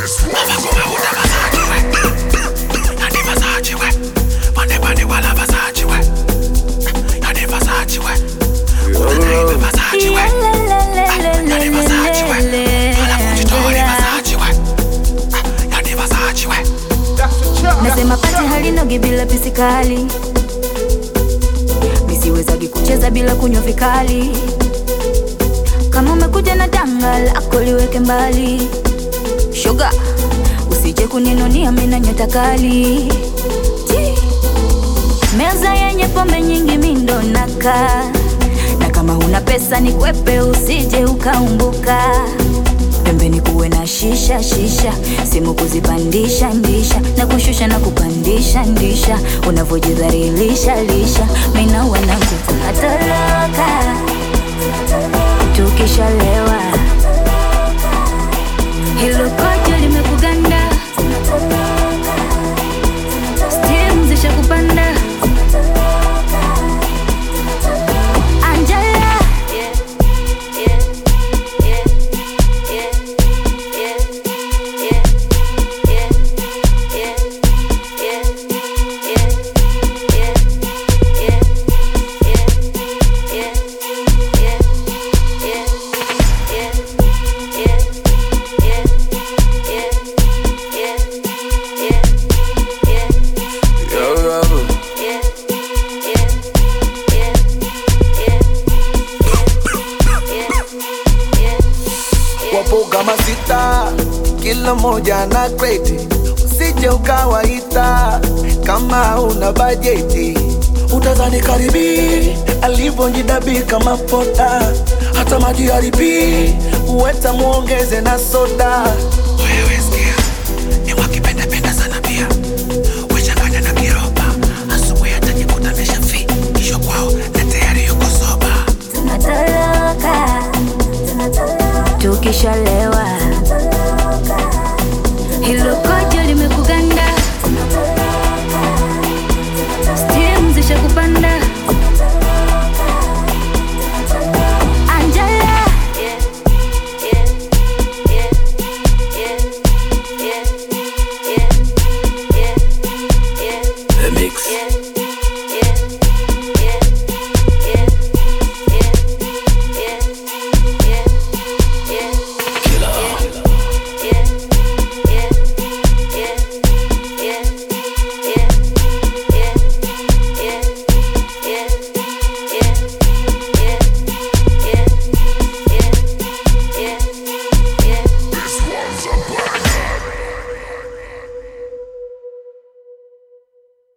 Nasema pati halinogi bila pisikali, misiwezagi kucheza bila kunywa vikali. Kama umekuja na danga lako liweke mbali, shoga, usije kuninunia mina nyota kali. Ji. Meza yenye pombe nyingi mindo naka na kama huna pesa ni kwepe, usije ukaumbuka pembeni kuwe na shisha shisha, simu kuzipandisha ndisha na kushusha na kupandisha ndisha, unavyojidhalilisha lisha, mina wanangu tunatoroka tukishalewa, hilo kojo limekuganda, stimu zisha kupanda Angela Yo, Robert. Wapo kama sita, kila moja na kreti, usije ukawaita kama una bajeti. Utazani karibi alivyojidabika kama poda, hata maji haribi uweta muongeze na soda. Wewe sikia, ni wakipendapenda sana pia wechanganya na kiroba, asubuhi atajikuta ameshafi kisho kwao na tayari yuko soba. tunatoroka tukishalewa